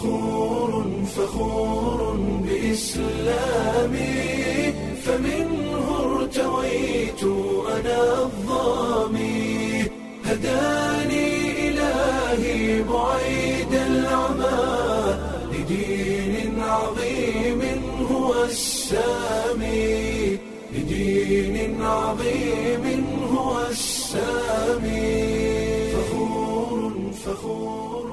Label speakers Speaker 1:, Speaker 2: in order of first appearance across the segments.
Speaker 1: فخور فخور بإسلامي فمنه ارتويت أنا الظامي هداني إلهي بعيد العمى لدين عظيم هو السامي لدين عظيم هو السامي فخور فخور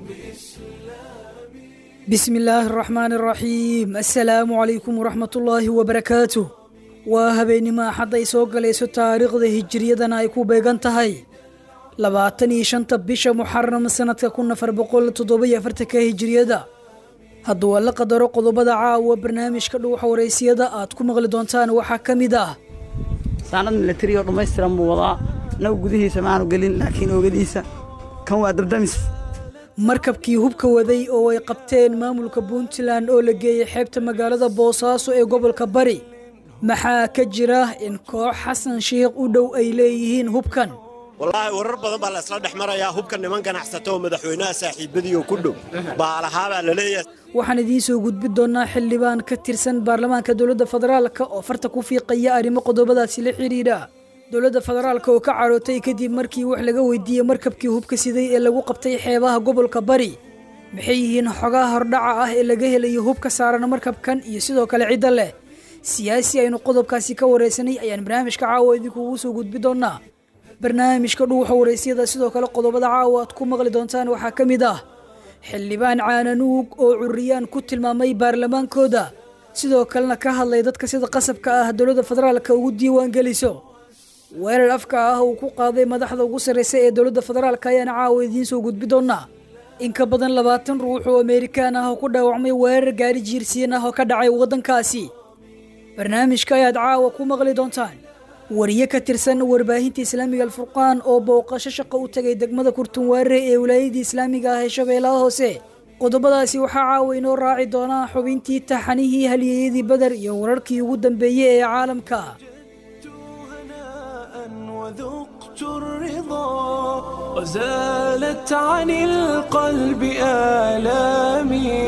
Speaker 1: بإسلامي
Speaker 2: بسم الله الرحمن الرحيم السلام عليكم ورحمة الله وبركاته waa habeenimo axad ay soo galayso taariikhda hijiriyadana ay ku beegan tahay labaatan iyo shanta bisha muxaram sanadka kun afar boqol toddoba-iyo afartanka hijiriyada hadduu alla qadaro qodobada caawa barnaamijka dhuuxa waraysiyada aad ku maqli doontaan waxaa ka mid ah
Speaker 3: saanad milatari oo dhammaystiran buu wadaa naga gudihiisa maanu gelin laakiin oogadiisa kan waa dabdamis
Speaker 2: markabkii hubka waday oo ay qabteen maamulka puntland oo la geeyey xeebta magaalada boosaaso ee gobolka bari maxaa ka jira in koox xasan sheikh u dhow ay leeyihiin hubkan
Speaker 4: wallaahi warar badan baa la isla dhex marayaa hubka niman ganacsato oo madaxweynaha saaxiibadii oo ku dhow baa lahaabaa la leeyahay
Speaker 2: waxaan idiin soo gudbi doonaa xildhibaan ka tirsan baarlamaanka dowladda federaalka oo farta ku fiiqaya arrimo qodobadaasi la xidhiidha dowladda federaalka oo ka carootay kadib markii wax laga weydiiyey markabkii hubka siday ee lagu qabtay xeebaha gobolka bari maxay yihiin xogaha hordhaca ah ee laga helayo hubka saaran markabkan iyo sidoo kale cidda leh siyaasi aynu qodobkaasi ka wareysanay ayaan barnaamijka caawa idinkugu soo gudbi doonaa barnaamijka dhuuxa wareysyada sidoo kale qodobada caawa aad ku maqli doontaan waxaa ka mid ah xildhibaan caananuug oo curiyaan ku tilmaamay baarlamaankooda sidoo kalena ka hadlay dadka sida qasabka ah dowladda federaalka ugu diiwaan geliso weerar afka ah uu ku qaaday madaxda ugu sarreysa ee dowladda federaalka ayaana caawa idiin soo gudbi doonaa in ka badan labaatan ruux oo amerikaan ah oo ku dhaawacmay weerar gaari jiirsiin ah oo ka dhacay waddankaasi barnaamijka ayaad caawa ku maqli doontaan wariye ka tirsan warbaahinta islaamiga alfurqaan oo booqasho shaqo u tagay degmada kurtunwaare ee wilaayadii islaamiga ah ee shabeellaha hoose qodobadaasi waxaa caawa inoo raaci doonaa xubintii taxanihii halyeeyadii badar iyo wararkii ugu dambeeyey ee caalamka
Speaker 1: هناء وذقت الرضا وزالت عن القلب آلامي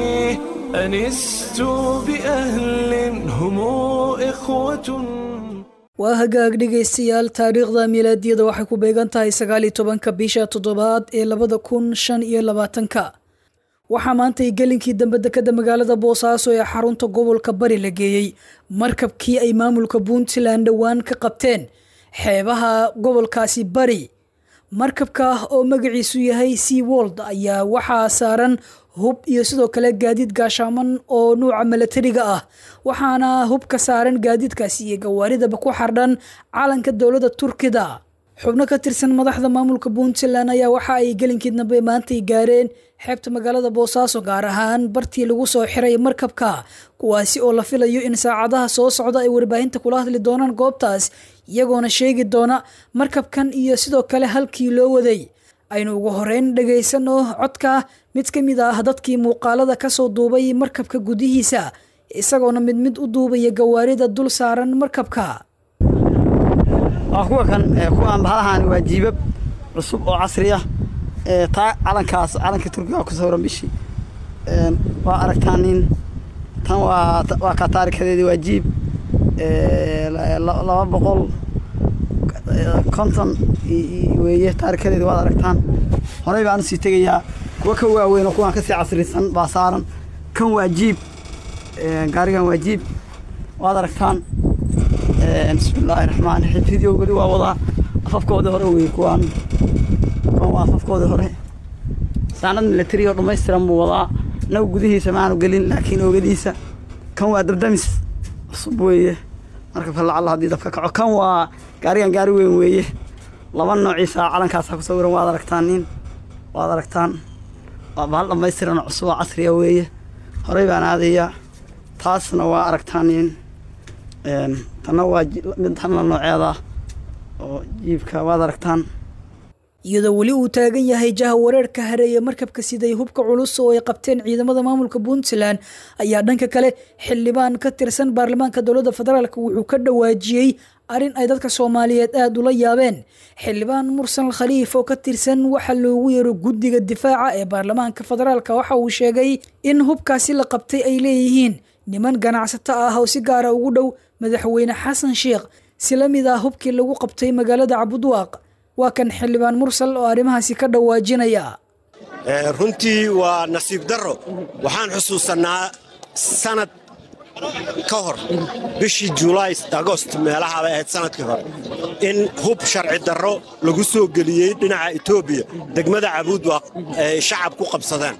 Speaker 1: أنست بأهل هم إخوة
Speaker 2: waa hagaag dhegaystayaal taariikhda milaadiyada waxay ku beegan tahay sagaaliyo tobanka bisha toddobaad ee labada kun shan iyo labaatanka waxaa maantay gelinkii dambe dekada magaalada boosaaso ee xarunta gobolka bari la geeyey markabkii ay maamulka puntland dhowaan ka qabteen xeebaha gobolkaasi bari markabka oo magaciisu yahay sea wold ayaa waxaa saaran hub iyo sidoo kale gaadiid gaashaaman oo nuuca milatariga ah waxaana hubka saaran gaadiidkaasi iyo gawaaridaba ku xardhan calanka dowladda turkida xubno ka tirsan madaxda maamulka puntland ayaa waxa ay gelinkii dambe maantay gaareen xeebta magaalada boosaaso gaar ahaan bartii lagu soo xiray markabka kuwaasi oo la filayo in saacadaha soo socda ay warbaahinta kula hadli doonaan goobtaas iyagoona sheegi doona markabkan iyo sidoo kale halkii loo waday aynu ugu horeyn dhegaysano codka mid ka mid ah dadkii muuqaalada kasoo duubay markabka gudihiisa isagoona mid mid u duubaya gawaarida dul saaran markabka
Speaker 3: waa kuwa kan ee, kuwaan bahalahan waa jiibab cusub oo casri ah ee, taa calankaas calanka turkiga ku sawiran bishii Een, waa aragtaan nin tan waa waa ka taarikadeedi waa jiib ee, la- la- laba boqol ee, konton i- i- weeye taarikadeedi waad aragtaan horey baan usii tegayaa kuwa ka waaweyn oo kuwaan kasii casrisan baa saaran kan waa jiib ee, gaarigan waa jiib waad aragtaan Een, bismillaahi raxmaan raxiim video weli waa wadaa afafkoodii hore wey kuwaan kuwaan waa afafkoodii hore saanad milatari oo dhammaystiran buu wadaa naga gudihiisa maanu gelin laakiin oogadiisa kan waa dabdamis cusub weeye markabka lacalla haddii dabka kaco kan waa gaarigan gaari weyn weeye laba noociisa calankaasa ku sawiran waad aragtaan nin waad aragtaan waa bahal dhammaystiran oo cusub oo casriya weeye horey baan aadayaa taasna waa aragtaan nin Een, tanna waa ji- mid tanna nooceeda oo jiibka waad aragtaan
Speaker 2: iyadoo weli uu taagan yahay jaha wareerka hareeye markabka siday hubka culus oo ay qabteen ciidamada maamulka puntland ayaa dhanka kale xildhibaan ka tirsan baarlamaanka dowladda federaalk wuxuu ka dhawaajiyey arrin ay dadka soomaaliyeed aada ula yaabeen xildhibaan mursal khaliif oo ka tirsan waxa loogu yeero guddiga difaaca ee baarlamaanka federaalk waxa uu sheegay in hubkaasi la qabtay ay leeyihiin niman ganacsato ah oo si gaara ugu dhow madaxweyne xasan sheekh si la mid ah hubkii lagu qabtay magaalada cabudwaaq waa kan xildhibaan mursal oo arrimahaasi ka dhawaajinaya
Speaker 4: runtii waa nasiib darro waxaan xusuusannaa sanad ka hor bishii julaay agost meelaha bay ahayd sanadkii hore in hub sharci darro lagu soo geliyey dhinaca etoobiya degmada cabuudwaaq ay shacab ku qabsadeen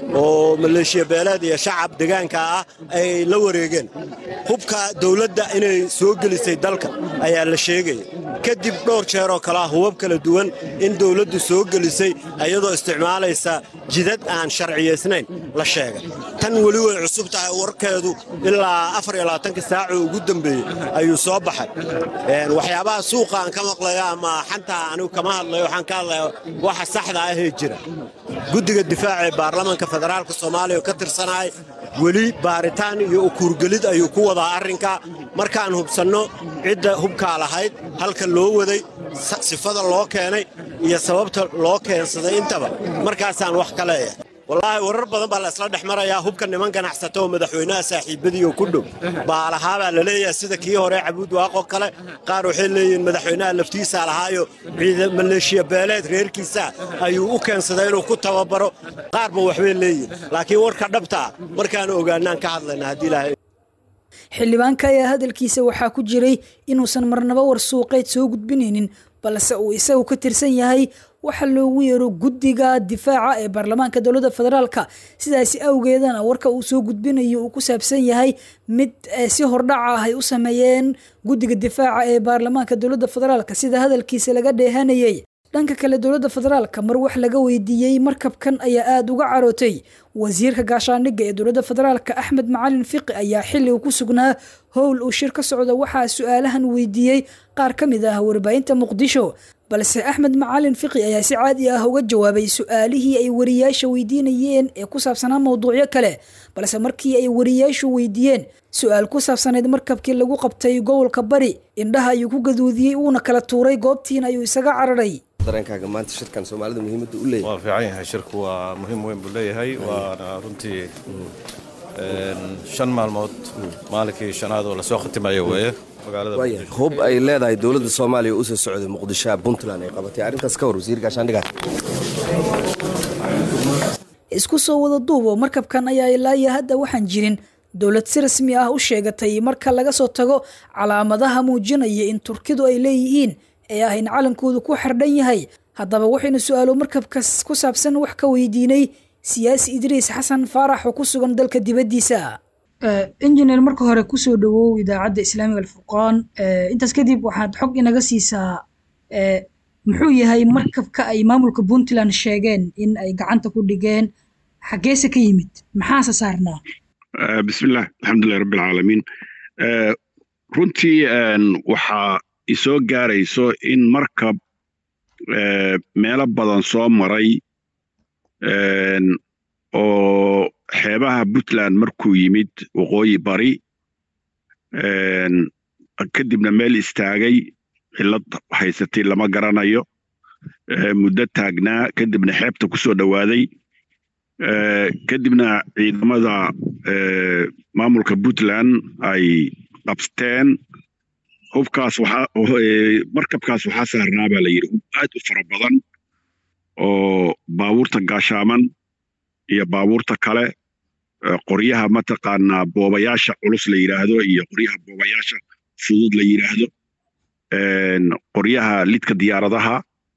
Speaker 4: oo maleeshiya beeleed iyo shacab degaanka ah ay la wareegeen hubka dawladda inay soo gelisay dalka ayaa la sheegaya kadib dhowr jeeroo kalea hubab kala duwan in dawladdu soo gelisay iyadoo isticmaalaysa jidad aan sharciyaysnayn la sheegay tan weli way cusub tahay warkeedu ilaa afariyolabaatanka saacoo ugu dambeeyey ayuu soo baxay waxyaabaha suuqa aan ka maqlayo ama xantaa anigu kama hadlayo waxaan ka hadlaya waxa saxda ahee jira guddiga difaaca ee baarlamaanka federaalka soomaaliya oo ka tirsanahay weli baaritaan iyo ukuurgelid ayuu ku wadaa arrinka markaan hubsanno cidda hubkaa lahayd halka loo waday sifada loo keenay iyo sababta loo keensaday intaba markaasaan wax ka leeyahay wallaahi warar badan baa la isla dhex marayaa hubka niman ganacsato oo madaxweynaha saaxiibadiioo ku dhow baalahaabaa la leeyahay sida kii hore cabuud waaqoo kale qaar waxay leeyihiin madaxweynaha laftiisaa lahaayo maleeshiya beeleed reerkiisaa ayuu u keensaday inuu ku tababaro qaarba waxbay leeyihin laakiin warka dhabtaa markaan ogaanaan ka hadlayna haddii ilaahay
Speaker 2: xildhibaanka ayaa hadalkiisa waxaa ku jiray inuusan marnaba war suuqeed soo gudbinaynin balse uu isagu ka tirsan yahay waxa loogu yeero guddiga difaaca ee baarlamaanka dowladda federaalka sidaasi awgeedana warka uu soo gudbinayo uu ku saabsan yahay mid si hordhaca ah ay u sameeyeen guddiga difaaca ee baarlamaanka dowladda federaalka sida hadalkiisa laga dheehanayay dhanka kale dowladda federaalka mar wax laga weydiiyey markabkan ayaa aada uga carootay wasiirka gaashaandhigga ee dowladda federaalka axmed macalin fiqi ayaa xilli uu ku sugnaa howl uu shir ka socda waxaa su-aalahan weydiiyey qaar ka mid ah warbaahinta muqdisho balse axmed macalin fiqi ayaa si caadi ah uga jawaabay su-aalihii ay wariyaasha weydiinayeen ee ku saabsanaa mowduucyo kale balse markii ay wariyaashu weydiiyeen su-aal ku saabsanayd markabkii lagu qabtay gobolka bari indhaha ayuu ku gaduudiyey uuna kala tuuray goobtiina ayuu isaga cararay
Speaker 5: dareenkaaga maanta shirkan soomaalida muhiimadda u leeyahay
Speaker 6: waa fiican yahay shirku waa muhiim weyn buu leeyahay waana runtii shan maalmood maalinkii shanaad oo lasoo khatimayo weeye
Speaker 5: waaya hub ay leedahay dowladda soomaaliya oo usoo socday muqdishoa puntland ay qabatay arrintaas ka war wasiir gaashaandhiga
Speaker 2: isku soo wada duubo markabkan ayaa ilaaya hadda waxaan jirin dowlad si rasmi ah u sheegatay marka laga soo tago calaamadaha muujinaya in turkidu ay leeyihiin ee ah in calankoodu ku xardhan yahay haddaba waxaynu su-aalo markabkas ku saabsan wax ka weydiinay siyaasi idriis xasan faarax oo ku sugan dalka dibaddiisa injineer marka hore kusoo dhawow idaacadda islaamiga alfurqaan intaas kadib waxaad xog inaga siisaa muxuu yahay markabka ay maamulka puntland sheegeen in ay gacanta ku dhigeen xaggeese ka yimid maxaase saarnaa
Speaker 7: bismillaah alxamdulilah rabbi alcaalamiin runtii waxaa isoo gaarayso in markab meelo badan soo maray oo xeebaha puntland markuu yimid waqooyi bari kadibna meel istaagay cillad haysatay lama garanayo muddo taagnaa kadibna xeebta ku soo dhowaaday kadibna ciidamada maamulka puntland ay qabsteen hubkaas markabkaas waxaa saarnaa baa la yidhi hub aad u fara badan oo baabuurta gaashaaman iyo baabuurta kale qoryaha mataqaanaa boobayaasha culus la yidhaahdo iyo qoryaha boobayaasha fudud la yidhaahdo qoryaha lidka diyaaradaha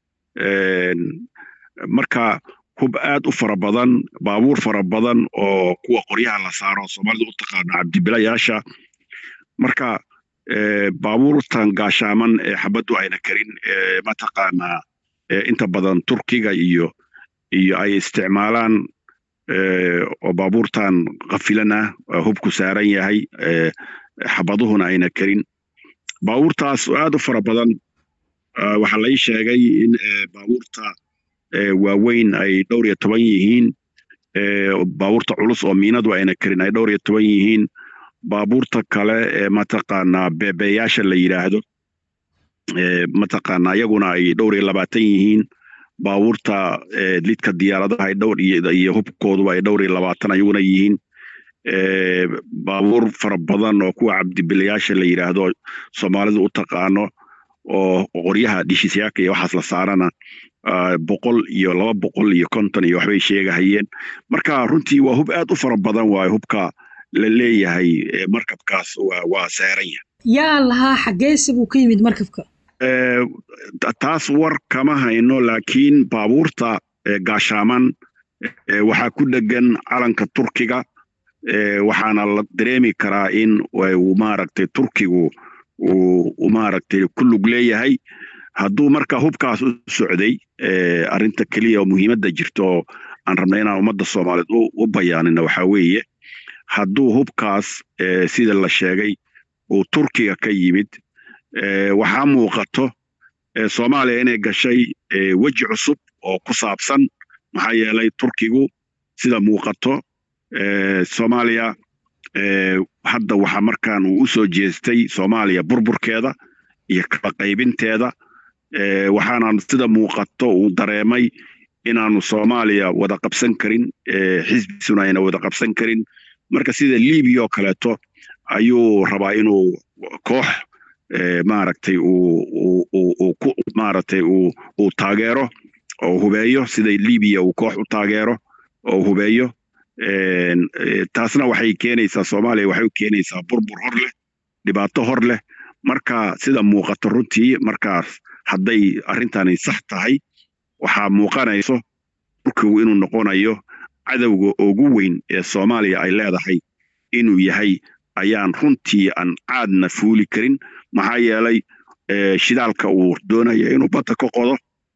Speaker 7: marka hub aad u fara badan baabuur fara badan oo kuwa qoryaha la saaro soomaalida u taqaano cabdibilayaasha marka baabuurtan gaashaaman ee xabaddu ayna karin mataqaanaa inta badan turkiga iyo iyo ay isticmaalaan oo baabuurtan kafilan ah hubku saaran yahay xabaduhuna ayna karin baabuurtaas aad u fara badan waxaa lai sheegay in baabuurta waaweyn ay dhowr iyo toban yihiin baabuurta culus oo miinadu ayna karin ay dhowr iyo toban yihiin baabuurta kale ee mataqaanaa beebeeyaasha la yidhaahdo mataqaanaa iyaguna ay dhowr iyo labaatan yihiin baabuurta lidka diyaaradaha ay dhowr iyo hubkooduba ay dhowr iyo labaatan ayaguna yihiin baabuur fara badan oo kuwa cabdibilayaasha la yidhaahdo soomaalidu u taqaano oo qoryaha dhishisyaaka iyo waxaas la saarana boqol iyo laba boqol iyo konton iyo waxbay sheegahayeen marka runtii waa hub aad u fara badan waayo hubka la leeyahay markabkaas waa saaran yahay
Speaker 2: yaa lahaa xaggeese buu ka yimid markabka
Speaker 7: taas war kama hayno laakiin baabuurta gaashaaman waxaa ku dhegan calanka turkiga waxaana la dareemi karaa in maaragtay turkigu uu maaragtay ku lug leeyahay hadduu marka hubkaas u socday arrinta keliya oo muhiimadda jirta oo aan rabna inaan ummadda soomaaliyeed u bayaanina waxaa weeye hadduu hubkaas sida la sheegay uu turkiga ka yimid waxaa muuqato soomaaliya inay gashay weji cusub oo ku saabsan maxaa yeelay turkigu sida muuqato soomaaliya hadda waxaa markaan uu u soo jeestay soomaaliya burburkeeda iyo kala qaybinteeda waxaana sida muuqato uu dareemay inaanu soomaaliya wada qabsan karin xisbisuna ayna wada qabsan karin marka sida libiya oo kaleeto ayuu rabaa inuu koox maaragtay uu ku maaragtay uu taageero oo hubeeyo sida libiya uu koox u taageero oo hubeeyo taasna waxay keenaysaa soomaaliya waxay u keenaysaa burbur hor leh dhibaato hor leh marka sida muuqato runtii markaas hadday arrintani sax tahay waxaa muuqanayso turkigu inuu noqonayo cadowga ugu weyn ee soomaaliya ay leedahay inuu yahay ayaan runtii aan caadna fuuli karin maxaa yeelay shidaalka uu doonaya inuu badda ka qodo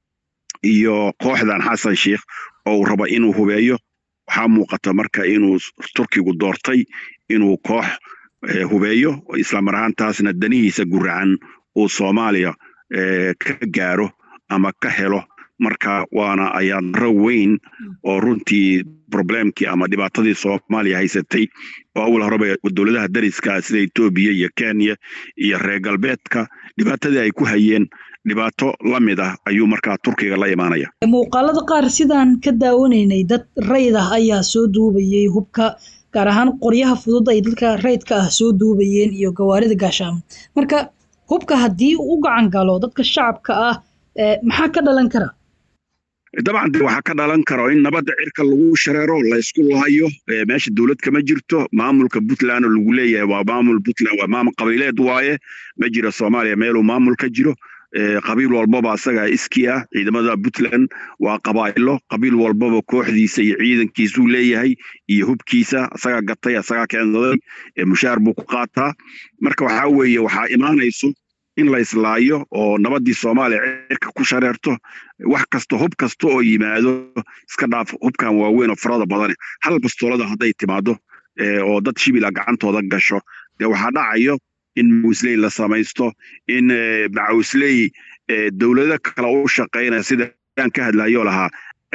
Speaker 7: iyo kooxdan xasan sheikh oo uu raba inuu hubeeyo waxaa muuqata marka inuu turkigu doortay inuu koox hubeeyo islamar ahaantaasna danihiisa guracan uu soomaaliya ka gaaro ama ka helo marka waana ayaadaro weyn oo runtii problemkii ama dhibaatadii soomaaliya haysatay oo awal horeba dowladaha dariska sida etoobiya iyo kenya iyo reer galbeedka dhibaatadii ay ku hayeen dhibaato la mid ah ayuu markaa turkiga la imaanaya
Speaker 2: muuqaalada qaar sidaan ka daawanaynay dad rayd ah ayaa soo duubayey hubka gaar ahaan qoryaha fudud ay dadka raydka ah soo duubayeen iyo gawaarida gaashaama marka hubka haddii uu u gacan galo dadka shacabka ah maxaa ka dhalan kara
Speaker 7: dabcan de waxaa ka dhalan karo in nabadda cirka lagu shareero laysku lahayo meesha dowlad kama jirto maamulka puntland oo lagu leeyahay waa maamul puntland waa maamul qabiileed waaye ma jiro soomaaliya meeluu maamul ka jiro qabiil walbaba asagaa iski ah ciidamada puntland waa qabaa'ilo qabiil walbaba kooxdiisa iyo ciidankiisuu leeyahay iyo hubkiisa asagaa gatay asagaa keensaday mushaar buu ku qaataa marka waxaa weeye waxaa imaanayso in la islaayo oo nabaddii soomaaliya cirka ku shareerto wax kasta hub kasta oo yimaado iska dhaaf hubkan waaweyn oo farada badane hal bastoolada hadday timaado oo dad shibila gacantooda gasho dee waxaa dhacayo in mawisley la samaysto in macawisley dowlado kale u shaqaynaya sida aan ka hadlayo lahaa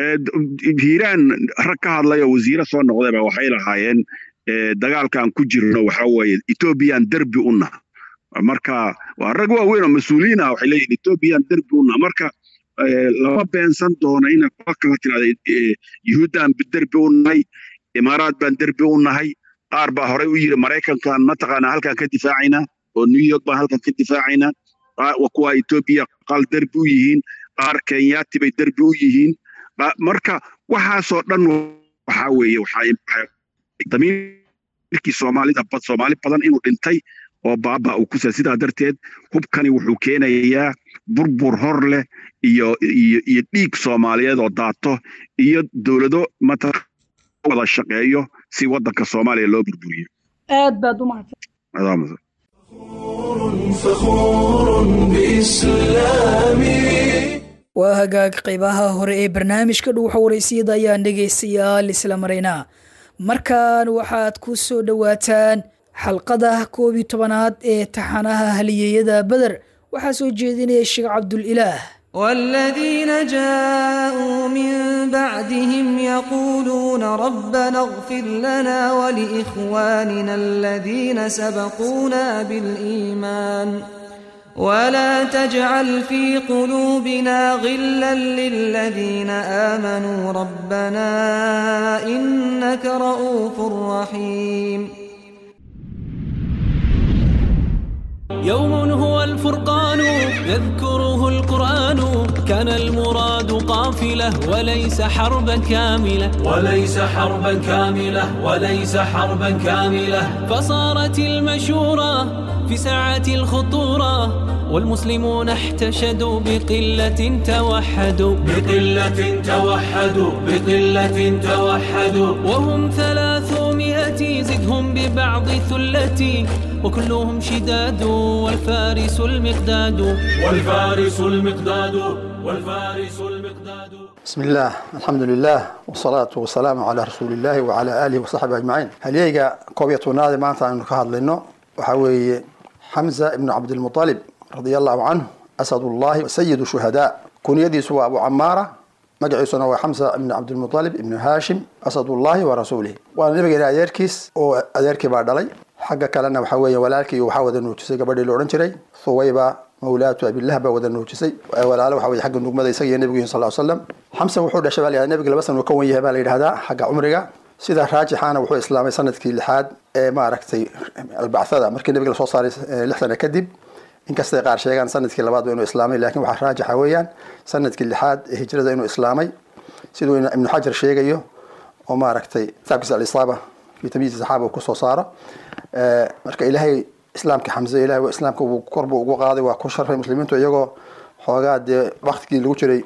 Speaker 7: hiiraan rag ka hadlaya wasiire soo noqdayba waxay lahaayeen dagaalkaan ku jirno waxaa weeye ethoobiyan derbi u naha marka waa rag waaweyn oo mas-uuliyiin ah waxay leeyihin ethoobiyan derbi u naha marka lama beensan doono ina kuwa kala tirahda yuhuuddaan derbi u nahay imaaraad baan derbi u nahay qaar baa horey u yiri maraykankan mataqaanaa halkan ka difaacaynaa oo new york baan halkan ka difaacaynaa kuwa etoobiya qaal derbi u yihiin qaar kenyaati bay derbi u yihiin marka waxaasoo dhan waxaa weeye damiirkii soomaalida soomaali badan inuu dhintay oo baaba uu kusa sidaa darteed hubkani wuxuu keenayaa burbur hor leh iyo iyo iyo dhiig soomaaliyeed oo daato iyo dowlado mataq wada shaqeeyo si waddanka soomaaliya loo burburiyo
Speaker 2: aad baad u mahadsan
Speaker 1: فخور بإسلامي
Speaker 2: waa hagaag qaybaha hore ee barnaamijka dhuuxa waraysiyada ayaan dhegaystayaal isla maraynaa markan waxaad ku soo dhowaataan xalqada koob iyo tobanaad ee taxanaha haliyeeyada beder waxaa soo jeedinaya sheekh cabdulilaah
Speaker 8: والذين جاءوا من بعدهم يقولون ربنا اغفر لنا ولإخواننا الذين سبقونا بالإيمان ولا تجعل في قلوبنا غلا للذين آمنوا ربنا إنك رؤوف رحيم
Speaker 1: يوم هو الفرقان يذكره القرآن كان المراد قافلة وليس حربا كاملة وليس حربا كاملة وليس حربا كاملة فصارت المشورة في ساعة الخطورة والمسلمون احتشدوا بقلة توحدوا بقلة توحدوا بقلة توحدوا وهم ثلاثمائة زدهم ببعض ثلتي وكلهم شداد والفارس المقداد والفارس المقداد والفارس المقداد
Speaker 9: بسم الله الحمد لله والصلاة والسلام على رسول الله وعلى آله وصحبه أجمعين هليجا كوبية نادي ما أنت أنك هذا لأنه وحوي حمزة ابن عبد المطلب رضي الله عنه أسد الله سيد الشهداء كن يدي سوى أبو عمارة magaciisuna waa xamsa ibn cabdilmualib ibnu haashim asadullahi wa rasuulih waana nabigeena adeerkiis oo adeerkii baa dhalay xagga kalena waxaa weeye walaalkii waxaa wada nuujisay gabadhii la odhan jiray thuwayba mawlaatu abilah baa wada nuujisay walaalo waxa weye xagga nugmada isaga iyo nebigu sal ll slam xamsa wuxuu dhashay baa la yidhahda nebiga laba san uu ka wan yahay baa la yidhahdaa xagga cumriga sida raajixaana wuxuu islaamay sanadkii lixaad ee maaragtay albacthada markii nebiga lasoo saaray lix sana kadib inkastay qaar sheegaan sanadkii labaad inuu islaamay lakin waxaa raajixa weeyaan sanadkii lixaad ee hijrada inuu islaamay siduu ibnu xajar sheegayo oo maaragtay kitaabkiisa alisaaba fi tamyiiz saxaaba uu kusoo saaro marka ilaahay islaamka xamse ilahay islaamka uu korbu ugu qaaday waa ku sharfay muslimiintu iyagoo xoogaa dee waktigii lagu jiray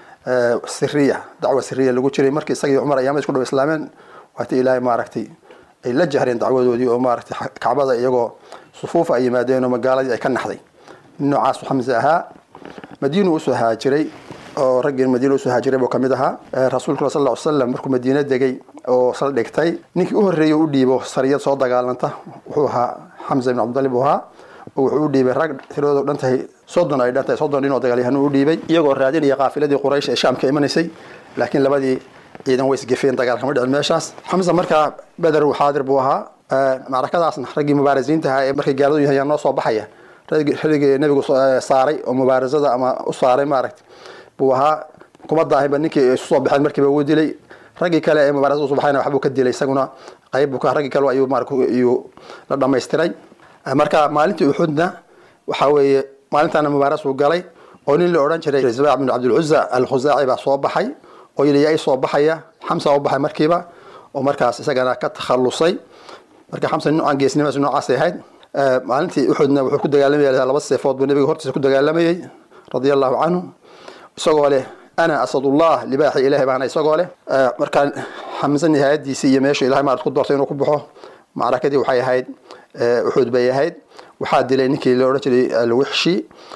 Speaker 9: siriya dacwa siriya lagu jiray markii isagii cumar ayaama isku dhow islaameen waati ilaahay maaragtay ay la jahreen dacwadoodii oo maaragtay kacbada iyagoo sufuufa ay yimaadeen oo magaaladii ay ka naxday nin noocaasu xamse ahaa madiinu usoo haajiray oo raggii madiina usoo haajiray buu kamid ahaa rasuulkuna sal ll ly slam markuu madiina degay oo sal dhigtay ninkii u horreeyey u dhiibo sariyad soo dagaalanta wuxuu ahaa xamza ibn cabdalib uu ahaa oo wuxuu u dhiibay rag tiradoodu dhan tahay soddon ay dhan tahay soddon nin oo dagaalyahanuu u dhiibay iyagoo raadinaya qaafiladii quraysh ee shaamka imanaysay laakiin labadii ciidan way isgefeen dagaal kama dhicin meeshaas xamza markaa beder uu xaadir buu ahaa macrakadaasna raggii mubaarisiinta ahaa ee markay gaaladu yahay noo soo baxaya raggii nebigu saaray oo mubaarasada ama u saaray maaragtay buu ahaa kuma daahinba ninkii isu soo baxeen markiiba uu dilay raggii kale ee mubaarasada usu baxayna waxbuu ka dilay isaguna qayb buu ka raggii kale ayuu maarag iyuu la dhamaystiray marka maalintii uxudna waxaa weeye maalintaana mubaaras uu galay oo nin la odhan jiray zabaac bin cabdilcuza alkhusaaci baa soo baxay oo yili yaa soo baxaya xamsa u baxay markiiba oo markaas isagana ka takhalusay marka xamsa noocan geesnimaas noocaasay ahayd maalintii uxudna wuxuu ku dagaalamayay laba seefood buu nabiga hortiisa ku dagaalamayay radia allahu canhu isagoo leh ana asadullah libaaxi ilahay baana isagoo leh markaa xamse nihaayadiisii iyo meesha ilahay maarad ku doortay inuu ku baxo macrakadii waxay ahayd uxud bay ahayd waxaa dilay ninkii la odhan jiray alwixshi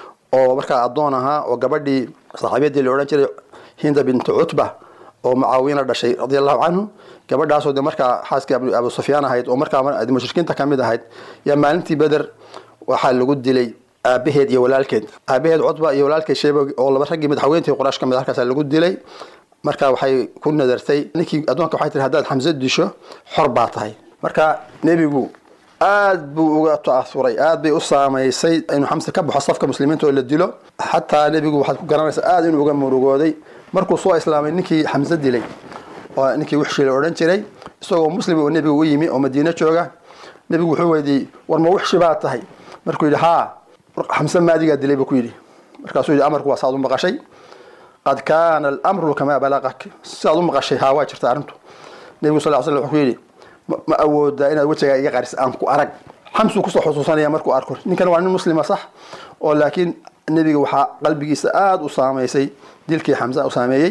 Speaker 9: oo markaa addoon ahaa oo gabadhii saaxiibyadii la odhan jiray hinda bintu cutba oo mucaawiyana dhashay radia allahu canhu gabadhaasoo de markaa xaaskii abu sufyaan ahayd oo markaa mushrikiinta kamid ahayd yaa maalintii beder waxaa lagu dilay aabaheed iyo walaalkeed aabaheed cutba iyo walaalkeed sheeba oo laba raggii madaxweyntii quraash kamid halkaasa lagu dilay marka waxay ku nadartay ninkii addoonka waxay tiri haddaad xamse disho xor baa tahay marka nebigu aad buu uga ta'asuray aad bay u saamaysay inuu xamse ka baxo safka muslimiinta oo la dilo xataa nebigu waxaad ku garanaysaa aad inuu uga murugooday markuu soo islaamay ninkii xamse dilay oo ninkii wixshi la odhan jiray isagoo muslim oo nebigu u yimi oo madiino jooga nebigu wuxuu weydiiyey war ma wixshi baa tahay markuu yidhi haa xamse maadigaa dilay buu ku yidhi markaasuu yidhi amarku waa saad u maqashay qad kaana alamru kamaa balaqak sidaad u maqashay haa waa jirta arrintu nebigu sal ly slam wuxuu ku yidhi ma awoodaa inaad wejigaa iga qaris aan ku arag xamsuu kusoo xusuusanaya markuu arko ninkan waa nin muslima sax oo laakiin nebiga waxaa qalbigiisa aada u saamaysay dilkii xamsa u saameeyey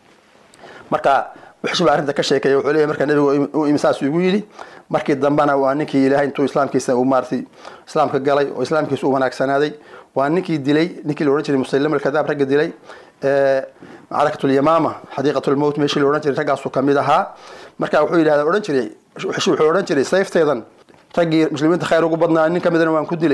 Speaker 9: marka wixshi baa arrinta ka sheekeeya wuxuu leeyahy marka nebigu u imi saasuu igu yidhi markii dambena waa ninkii ilaahay intuu islaamkiisa uu maaratay islaamka galay oo islaamkiisa u wanaagsanaaday waa ninkii dilay ninkii la odhan jiray musaylam alkadaab ragga dilay macrakatul yamaama xadiiqatul mowt meeshii la odhan jiray raggaasuu kamid ahaa marka wuxuu yidhahda odhan jiray wuxuu odhan jiray sayfteedan raggii muslimiinta khayr ugu badnaa nin kamidana waan ku dilay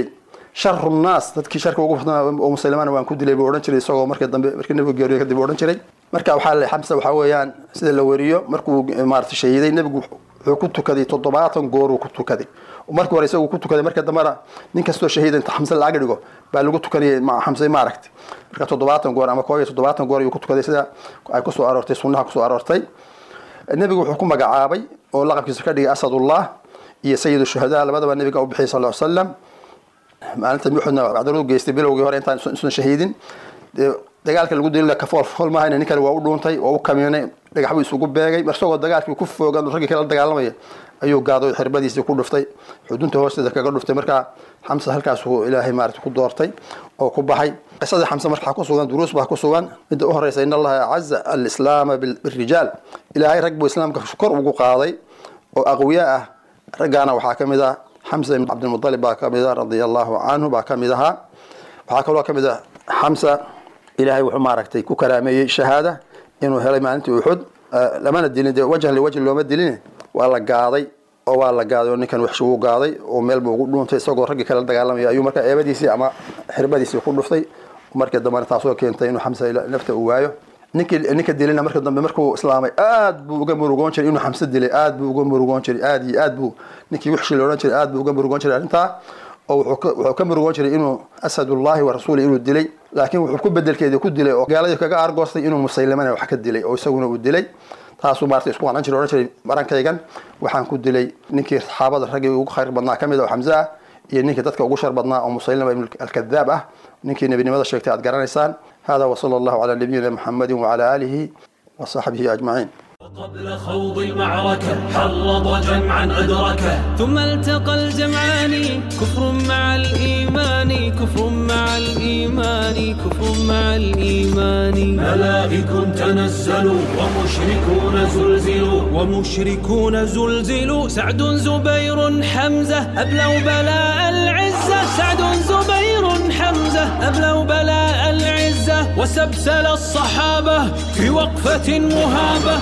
Speaker 9: sharu nnaas dadkii sharka ugu badnaa oo muslimana waan ku dilay buu odhan jiray isagoo markii dambe markii nebigu geeriyo kadib uu odhan jiray marka waxaa la xamsa waxaa weeyaan sida la wariyo markuu maarata shahiiday nebigu wuxuu ku tukaday toddobaatan gooruu ku tukaday markii hore isagu ku tukaday marka dambena nin kastoo shahiida inta xamse laaga dhigo baa lagu tukanayay xamse ma aragtay marka toddobaatan goor ama koob iyo toddobaatan goor ayuu ku tukaday sida ay kusoo aroortay sunnaha kusoo aroortay nebigu wuxuu ku magacaabay oo laqabkiisa ka dhigay asadullah iyo sayid shuhadaa labadaba nebiga u bixiyay sal ll slam maalinta muxudna cadalu geystay bilowgii hore intaan isan shahiidin dagaalka lagu dilila kafool fool maahayn ninkan waa u dhuuntay waa u kamiinay dhagax buu isugu beegay isagoo dagaalkii ku foogan raggii kala dagaalamaya ayuu gaadoy xirbadiisii ku dhuftay xudunta hoosteeda kaga dhuftay markaa xamse halkaasuu ilaahay maarata ku doortay oo ku baxay qisadii xamse markaa ku sugan duruus baa ku sugan midda u horeysa in allaha acaza alislaama birijaal ilaahay rag buu islaamka kor ugu qaaday oo aqwiya ah raggaana waxaa ka mid ah xamsa ibn cabdilmutalib baa ka mid ah radia allahu canhu baa ka mid ahaa waxaa kaloo ka mid ah xamsa ilaahay wuxuu maaragtay ku karaameeyey shahaada inuu helay maalintii uxud lamana dilin dee wajhan liwajhi looma dilin waa la gaaday oo waa la gaaday oo ninkan waxshi uu gaaday oo meel buu ugu dhuuntay isagoo raggii kala dagaalamaya ayuu markaa eebadiisii ama xirbadiisii ku dhuftay markii dambena taasoo keentay inuu xamsa nafta uu waayo ninkii ninka dilina marka dambe markuu islaamay aad buu uga murugoon jiray inuu xamse dilay aad buu uga murugoon jiray aad iyo aad buu ninkii wixshi la odhan jiray aad buu uga murugoon jiray arrintaa oo wuxuu ka murugoon jiray inuu asadullahi wa rasuuli inuu dilay laakiin wuxuu ku bedelkeedii ku dilay oo gaaladii kaga aargoostay inuu musaylimana wax ka dilay oo isaguna uu dilay taasuu maarata isku qanan jiray odhan jiray barankaygan waxaan ku dilay ninkii saxaabada raggii ugu khayr badnaa ka mid ah oo xamse ah iyo ninkii dadka ugu shar badnaa oo musaylima ibn alkadaab ah ninkii nebinimada sheegtay aad garanaysaan hada wasala allahu calaa nabiyina muxamadi wacala aalihi وصحبه أجمعين
Speaker 1: قبل خوض المعركة حرض جمعا أدركه ثم التقى الجمعان كفر مع الإيمان كفر مع الإيمان كفر مع الإيمان ملائك تنزلوا ومشركون زلزلوا ومشركون زلزلوا سعد زبير حمزة أبلوا بلاء العزة سعد زبير حمزة أبلوا بلاء العزة وسبسل الصحابة في وقفة مهابة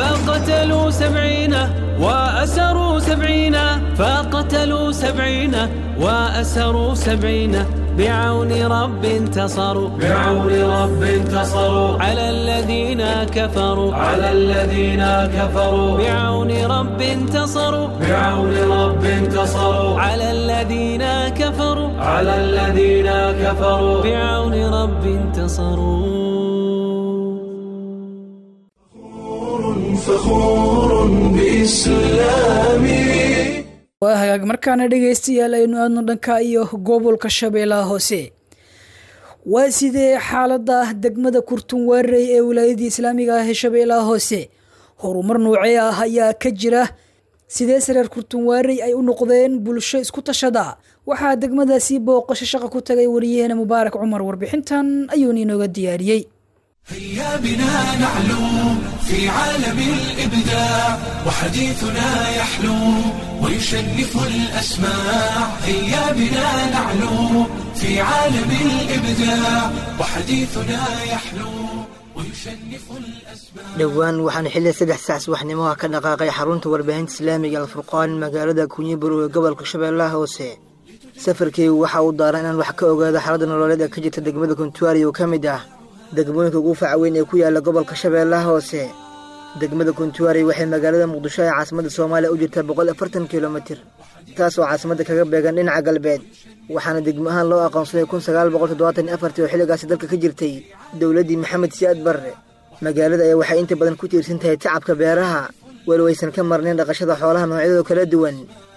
Speaker 1: فقتلوا سبعين وأسروا سبعين فقتلوا سبعين وأسروا سبعين بعون رب انتصروا بعون رب انتصروا على الذين كفروا على الذين كفروا بعون رب انتصروا بعون رب انتصروا على الذين كفروا على الذين كفروا بعون رب انتصروا
Speaker 10: فخور بإسلامي
Speaker 2: waa hagaag markaana dhegaystayaal aynu aadno dhanka iyo gobolka shabeellaha hoose waa sidee xaaladda ah degmada kurtunwaarey ee wilaayadii islaamiga ah ee shabeellaha hoose horumar noocee ah ayaa ka jira sidee sareer kurtunwaarey ay u noqdeen bulsho isku tashada waxaa degmadaasi booqasho shaqa ku tagay wariyaheena mubaarak cumar warbixintan ayuuna inooga diyaariyey
Speaker 10: هيا بنا نعلو في عالم الإبداع وحديثنا يحلو ويشنف الأسماع هيا بنا نعلو في عالم الإبداع وحديثنا يحلو ويشنف الأسماع
Speaker 11: dhowaan waxaan xilli saddex saac subaxnimoha ka dhaqaaqay xarunta warbaahinta islaamiga alfurqaan magaalada kunyiburo ee gobolka shabeellaha hoose safarkeygu waxa uu daaran inaan wax ka ogaado xaaladda nololeed ee ka jirta degmada kuntuari oo ka mid ah degmooyinka ugu faca weyn ee ku yaala gobolka shabeellaha hoose degmada kuntuari waxay magaalada muqdisho ee caasimadda soomaaliya u jirtaa boqol afartan kilomitir taas oo caasimadda kaga beegan dhinaca galbeed waxaana degmo ahaan loo aqoonsaday kun sagaal boqol toddobaatan iyo afartii oo xilligaasi dalka ka jirtay dowladdii maxamed siyaad barre magaalada ayaa waxay inta badan ku tiirsan tahay tacabka beeraha weli waysan ka marnayn dhaqashada xoolaha noocyadooda kala duwan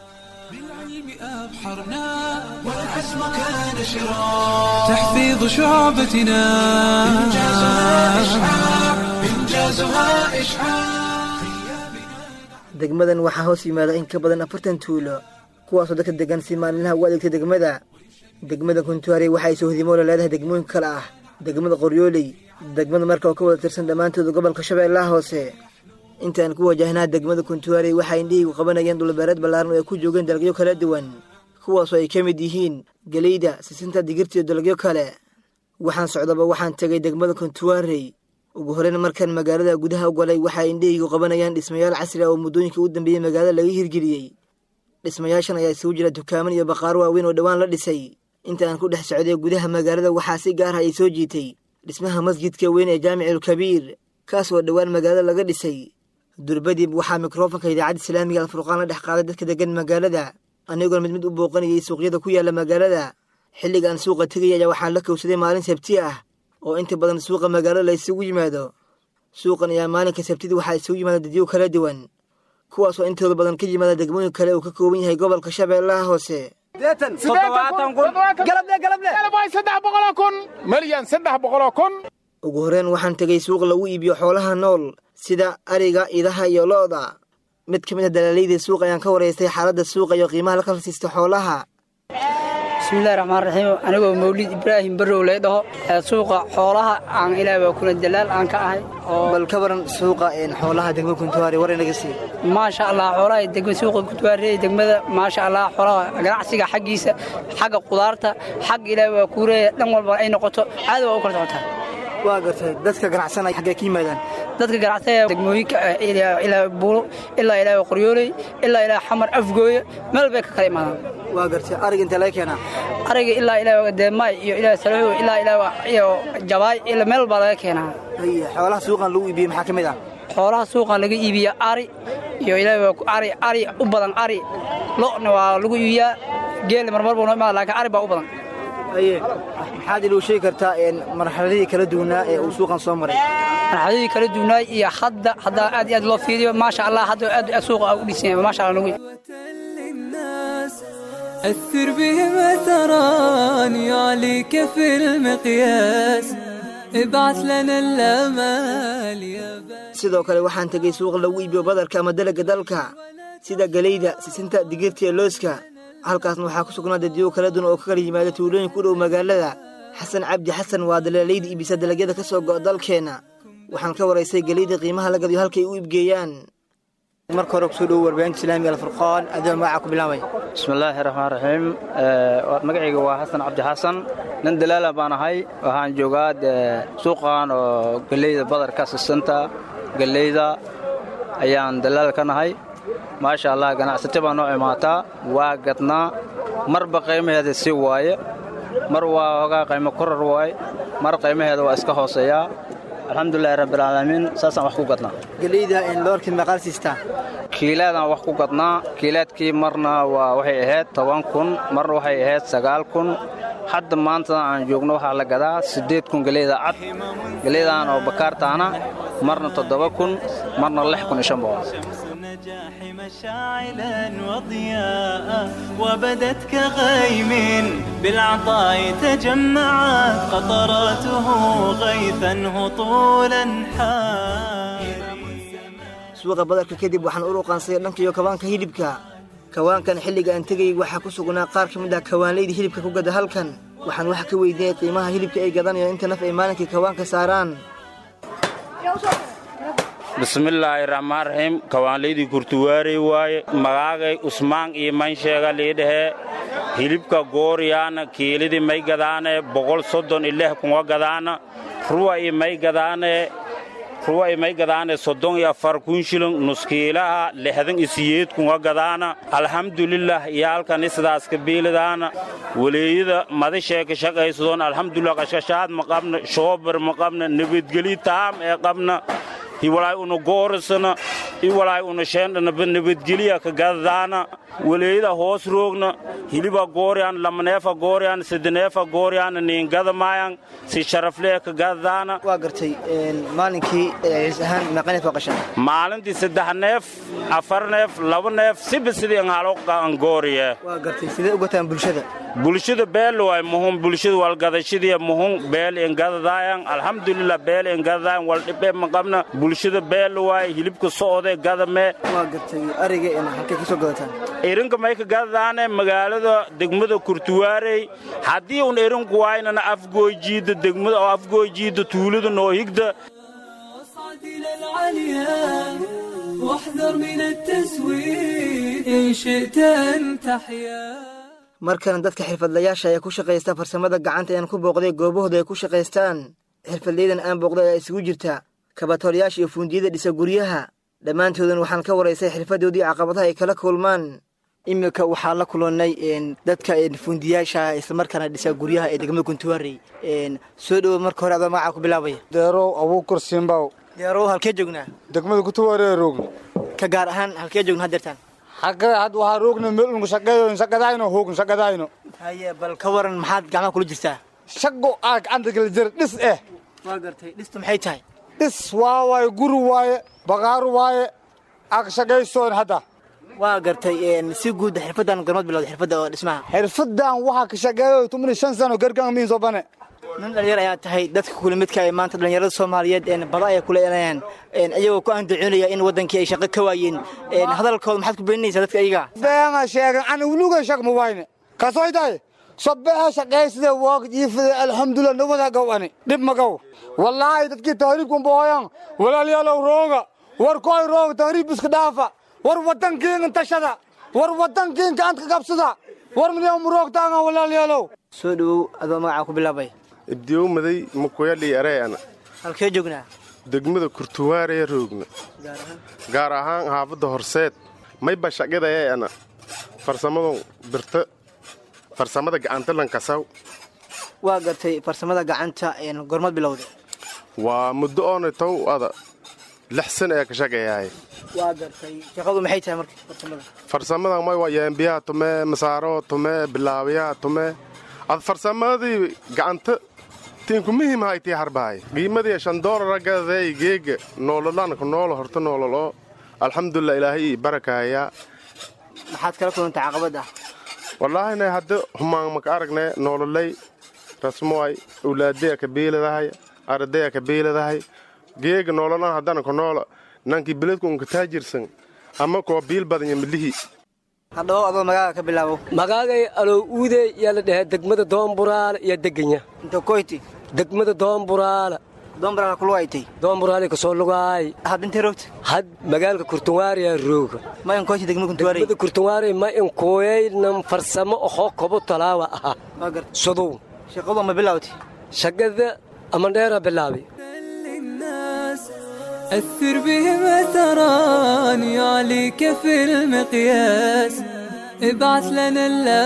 Speaker 10: أبحرنا والعزم كان شراع
Speaker 1: تحفيظ شعبتنا
Speaker 10: إنجازها إشعاع إنجازها إشعاع
Speaker 11: degmadan waxaa hoos yimaada in ka badan afartan tuulo kuwaasoo dadka degan si maalinlaha ugu adeegtay degmada degmada kuntuari waxay sohdimoole leedahay degmooyin kale ah degmada qoryooley degmada marka oo ka wada tirsan dhammaantooda gobolka shabeellaha hoose intaan ku wajahnaa degmada kuntuari waxay indhihiigu qabanayeen dhulbeereed ballaaran oo ay ku joogeen dalagyo kala duwan kuwaasoo ay ka mid yihiin geleyda sisinta digirta iyo dalagyo kale waxaan socdaba waxaan tegay degmada kuntuarey ugu horeyn markaan magaalada gudaha u galay waxay indhahaygu qabanayaan dhismayaal casri ah oo muddooyinkii u dambeeyey magaalada laga hirgeliyey dhismayaashan ayaa isugu jira dukaaman iyo baqaaro waaweyn oo dhowaan la dhisay inta aan ku dhex socday gudaha magaalada waxaa si gaar ah ay soo jiitay dhismaha masjidka weyn ee jaamicalkabiir kaas oo dhowaan magaalada laga dhisay durbadib waxaa mikrofonka idaacadda islaamiga alfurqaan la dhex qaaday dadka degan magaalada anigoona mid mid u booqanayay suuqyada ku yaala magaalada xilliga aan suuqa tegaya ayaa waxaan la kowsaday maalin sabti ah oo inta badan suuqa magaalada la isugu yimaado suuqan ayaa maalinka sabtida waxaa isugu yimaada dadyo kala duwan kuwaas oo intooda badan ka yimaada degmooyin kale uu ka kooban yahay gobolka shabeellaha hoose ugu horreyn waxaan tegay suuq lagu iibiyo xoolaha nool sida ariga idaha iyo lo'da mid ka mid a dalaalayda suuq ayaan ka waraystay xaaladda suuqa iyo qiimaha la kala siisto xoolaha
Speaker 12: bismillahi raxmaan raxiim anigoo mawlid ibraahim barrow lay dhaho ee suuqa xoolaha aan ilaah waa kuna dalaal aan ka ahay
Speaker 11: bal ka waran suuqa xoolaha degma kuntuwaari war inaga sii
Speaker 12: maasha allah xoolaha degma suuqa kuntuwaari degmada maasha allah xoolaha ganacsiga xaggiisa xagga qudaarta xag ilaah waa kuureeya dhan walba ay noqoto caadi waa u kala socotaa
Speaker 11: waa gartay dadka ganacsanaya xaggee ka yimaadaan
Speaker 12: dadka ganacsanaya degmooyinka ilaa buulo ilaa ilaa qoryooley ilaa ilaa xamar afgooye meel bay ka kala imaadaan
Speaker 11: waa gartay ariga intee laga keenaa
Speaker 12: ariga ilaa ilaa deemaay iyo ilaa salaho ilaa ilaa iyo jabaay ila meel baa laga keenaa
Speaker 11: xoolaha suuqan lagu iibiyey maxaa ka mid ah
Speaker 12: xoolaha suuqan laga iibiya ari iyo ilaa ari ari u badan ari lo'na waa lagu iibiyaa geelna marmar buu noo imaada laakiin ari baa u badan
Speaker 11: maxaad inuu sheegi kartaa marxaladihii kala duwanaa ee uu suuqan soo maray
Speaker 12: marxaladihii kala duwanaay iyo hadda haddaa aad iyo aad loo fiiriyo maasha allah hadda aad suuqa u dhisan yahay maasha allah nagu
Speaker 1: أثر بهم أثران يعليك في المقياس ابعث لنا الأمال يا
Speaker 11: sidoo kale waxaan tegay suuq lagu iibiyo badarka ama dalaga dalka sida galeyda sisinta digirta iyo looska halkaasna waxaa ku sugnaa dadyo kala duwan oo ka kala yimaada tuulooyin ku dhow magaalada xasan cabdi xasan waa dalaalayda iibisa dalagyada ka soo go'a dalkeenna waxaan ka waraystay geleyda qiimaha la gadiyo halkay u iibgeeyaan marka hore kusoo dhowo warbaahinta islaamiga alfurqaan adoo magacaa ku bilaabay
Speaker 13: bismillaahi raxmaan raxiim magacayga waa xasan cabdi xasan nin dalaala baan ahay waxaan joogaa suuqan oo geleyda badarka sisanta geleyda ayaan dalaal ka nahay maasha allah ganacsato baa noo imaataa waa gadnaa marba qiimaheeda si waaye mar waa hogaa qiimo korar waaye mar qiimaheeda waa iska hooseeyaa alxamdulilahi rabbilcaalamiin saasaan wax ku gadnaa
Speaker 11: geleyda loorkii meeqaal siistaa
Speaker 13: kiilaadaan wax ku gadnaa kiilaadkii marna waa waxay ahayd toban kun marna waxay ahayd sagaal kun hadda maantada aan joogno waxaa la gadaa siddeed kun geleyda cad geleydan oo bakaartaana marna toddoba kun marna lix kun iyo shan boqol
Speaker 14: النجاح مشاعلا وضياء وبدت كغيم بالعطاء تجمعت قطراته غيثا هطولا
Speaker 11: suuqa badarka kadib waxaan u ruqaansaday dhankiyo kawaanka hilibka kawaankan xilliga aan tegayay waxaa ku sugnaa qaar ka mid ah kawaanlayda hilibka ku gada halkan waxaan wax ka weydiinay qiimaha hilibka ay gadanayo inta naf ay maalinkii kawaanka saaraan
Speaker 15: bismillaahi raxmaan raxiim kawaanlaydii kurtuwaarey waaye magaagay usmaan iyo mansheega liidhahee hilibka gooriyaana kiilidii may gadaane boqol soddon iyo lix kunga gadaana ruwa iyo may gadaane ruwa iyo may gadaane soddon iyo afar kun shilin nuskiilaha lixdan iyo siyeed kunga gadaana alxamdulilah iyo halkani sidaas kabiilidaana waleeyada madashee ka shaqaysadoon alxamdulilah qashqashaad ma qabna shoobar ma qabna nabadgeli taam ee qabna hiwalaay una goorisana iwalaay una sheendhanaba nabadgeliya ka gadadaana waleeyada hoos roogna hiliba gooryan lamaneefa gooryan sidaneefa gooryan niingadamaayan si sharaflee ka gadadaana
Speaker 11: waa gartay maalinkii ciis ahaan meeqa neef waa qashan
Speaker 15: maalintii saddex neef afar neef laba neef siba sidii an haloqan gooriye
Speaker 11: waa gartay sidee u gataan bulshada
Speaker 15: bulshada beel waay muhum bulshada walgadashadiya muhum beel ingadadaayan alxamdulilah beel ingadadaayan waldhibe maqabna bulshada beel waay hilibka socode gadame
Speaker 11: waa gartay ariga halkay kasoo gadataan
Speaker 15: irinka may ka gadadaane magaalada degmada kurtuwaarey haddii un irinku waaynana afgooyjiidda degmada oo afgooyjiidda tuulada noo higda
Speaker 1: إلى العليا واحذر من التسويف إن شئت أن تحيا
Speaker 11: markana dadka xirfadlayaasha ee ku shaqaysta farsamada gacanta ayaan ku booqday goobahooda ay ku shaqaystaan xirfadleydan aan booqday ayaa isugu jirta kabatolayaasha iyo fuundiyada dhisa guryaha dhammaantoodan waxaan ka waraysay xirfadoodii caqabadaha ay kala kulmaan iminka waxaa la kulannay dadka fundiyaasha islamarkaana dhisa guryaha ee degmada kuntuwaarey soo dhowo marka hore adoo magacaa ku bilaabaya
Speaker 16: deerow abuukar simbaw
Speaker 11: deerow halkee joognaa
Speaker 16: degmada kuntuwaarey roogna
Speaker 11: ka gaar ahaan halkee joogna haddeertaan
Speaker 16: xagga had waxaa roogna melunku shaqeeyo shaqadayno hoogn shaqadayno
Speaker 11: haye bal ka waran maxaad gacmaha kula jirtaa
Speaker 16: shaqo aa gacanta kala jira dhis eh
Speaker 11: waa gartay dhistu maxay tahay
Speaker 16: dhis waa waaye guri waaye baqaaru waaye ag shaqaysoon hadda
Speaker 11: waa gartay si guud xirfadan gormad bilowda xirfadda oo dhismaha
Speaker 16: xirfadan waxaa ka shaqeeyo tumani shan sano gargaan miin soo bane
Speaker 11: nin dhalinyar ayaa tahay dadka kula midka ay maanta dhalinyarada soomaaliyeed bada ayay kula elayaan iyagoo ku andacoonaya in wadankii ay shaqo ka waayeen hadalkooda maxaad ku beeninaysaa dadka iyaga
Speaker 16: beena sheegan ani wuluga shaq ma wayne kasoy tahay sobeha shaqaysida waag jiifada alxamdulilah nabada gaw ani dhib ma gaw wallaahi dadkii tahriibkan bohoyan walaalayaalow rooga war koy rooga tahriib iska dhaafa war wadankiinga tashada war wadankiinka ant ka qabsada war miyaa muroogtaanga walaalayaalow
Speaker 11: soo dhowow adoo magacaa ku bilaabay
Speaker 17: ibdiyow maday makoyadhii areeana
Speaker 11: halkee joognaa
Speaker 17: degmada kurtuwaaree roogna gaar ahaan haafadda horseed mayba shaqadayeana farsamadon birta farsamada gacanta lankasaw
Speaker 11: waa gartay farsamada gacanta gormad bilowda
Speaker 17: waa muddo oona tow ada lix san ee ka shaqeeyaay
Speaker 11: waa gartay shaqadu maxay tahay marka farsamada
Speaker 17: farsamadan may waa yeembiyaha tume masaaro tume bilaabiyaha tume ad farsamadii gacanta tiinku muhiim haytii harbahay qiimadii shan doolara gadaday geega noololanka noolo horta noololo alxamdulilah ilaahay barakaaya
Speaker 11: maxaad kala kulantay caqabad ah
Speaker 17: wallaahina hadda humaan maka aragne noololay rasmoay awlaadaya ka biiladahay ardaya ka biiladahay geega noololan haddana ka noola nankii beledku unka taajirsan ama koo biil badanya midlihii
Speaker 11: hadhow adoo magaaga ka bilaabo
Speaker 18: magaagay alow uude yaa la dhahaa degmada doomburaala iyo deganya
Speaker 11: inta koyti
Speaker 18: degmada doomburaala
Speaker 11: doomburaala kuluwaytay
Speaker 18: doomburaala kasoo lugaay
Speaker 11: had intay roogta
Speaker 18: had magaalka kurtunwaariya rooga
Speaker 11: ma in koyti degmada kuntuwaari
Speaker 18: degmada kurtunwaari ma in kooyaynan farsamo ohoo kobo talaawa ahaa sudow
Speaker 11: shaqadu ma bilawtay
Speaker 18: shaqada amandheera bilaabay
Speaker 1: أثر بهم أثران يعليك في المقياس ابعث لنا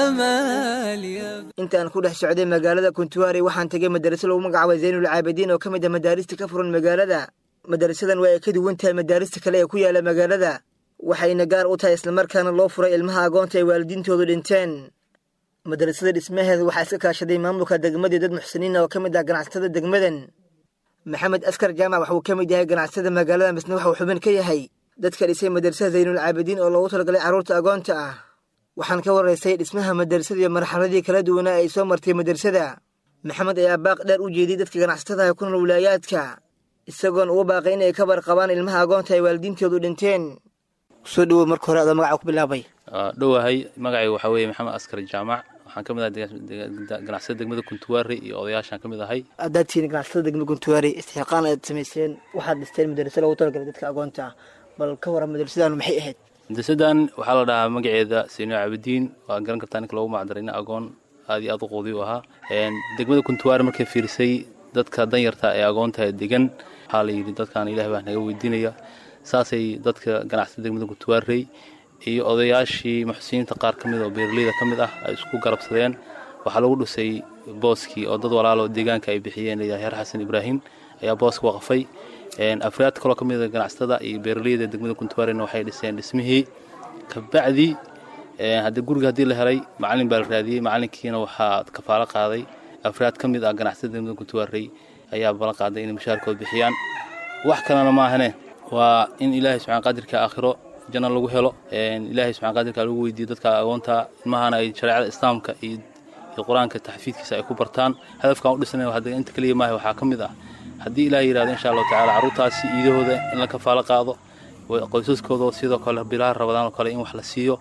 Speaker 1: الأمال يا
Speaker 11: intaan ku dhex socday magaalada kuntuwaari waxaan tegay madaraso lagu magacaabay zaynul caabidiin oo ka mid ah madaarista ka furan magaalada madarasadan waa ay ka duwan tahay madaarista kale ee ku yaala magaalada waxayna gaar u tahay islamarkaana loo furay ilmaha agoonta ay waalidiintoodu dhinteen madarasada dhismaheeda waxaa iska kaashaday maamulka degmadii dad muxsiniina oo ka mid ah ganacsatada degmadan maxamed askar jaamac waxuu ka mid yahay ganacsatada magaalada misne waxuu xubin ka yahay dadka dhisay madarasada zaynul caabidiin oo loogu talagalay carruurta agoonta ah waxaan ka waraysay dhismaha madarasada iyo marxaladii kala duwanaa ay soo martay madarasada maxamed ayaa baaq dheer u jeediyey dadka ganacsatada ku nool wilaayaadka isagoon ugu baaqay inay ka barqabaan ilmaha agoonta ay waalidiintoodu dhinteen soo dhowow marka hore adoo magaca ku bilaabay
Speaker 19: dhowahay magacayga waxaa weeye maxamed askar jaamac waxaan ka mid ahay ganacsada degmada kuntuwaari iyo odayaashaan ka mid ahay
Speaker 11: haddaad tihiin ganacsatada degmada kuntuwaari istixqaan aad samayseen waxaad dhisteen madaraso loogu talagalay dadka agoonta ah bal ka waran madarasadaanu maxay ahayd
Speaker 19: madrasadan waxaa la dhahaa magaceeda seyno caabidiin waa garan kartaa ninka loogu macdaray nin agoon aad iyo aad u qoodi u ahaa degmada kuntuwaari markay fiirisay dadka danyarta ee agoonta degan waxaa la yidhi dadkan ilaah baa naga weydiinaya saasay dadka ganacsada degmada kuntuwaarey iyo odayaashii muxsiniinta qaar ka mid oo beeraleyda ka mid ah ay isku garabsadeen waxaa lagu dhisay booskii oo dad walaalo deegaanka ay bixiyeen layahay heer xasan ibraahim ayaa booska waqfay afriyaad kaloo ka mid a ganacsatada iyo beeraleyda degmada kuntuwaarina waxay dhiseen dhismihii kabacdi haddii guriga haddii la helay macalin baa la raadiyey macalinkiina waxaa kafaalo qaaday afriyaad ka mid ah ganacsatada degmada kuntuwaarey ayaa balan qaaday inay mushaarkooda bixiyaan wax kalena maahane waa in ilaahay subxaan qadirka aakhiro janna lagu helo ilaahay subxaan qadirka lagu weydiiyo dadka agoonta ilmahana ay shareecada islaamka iyo qur-aanka taxfiidkiisa ay ku bartaan hadafkan u dhisnay hadda inta keliya maaha waxaa ka mid ah haddii ilaah yidhahdo insha allahu tacala carruurtaasi iidahooda in la kafaalo qaado qoysaskooda sidoo kale bilaha rabadaan oo kale in wax la siiyo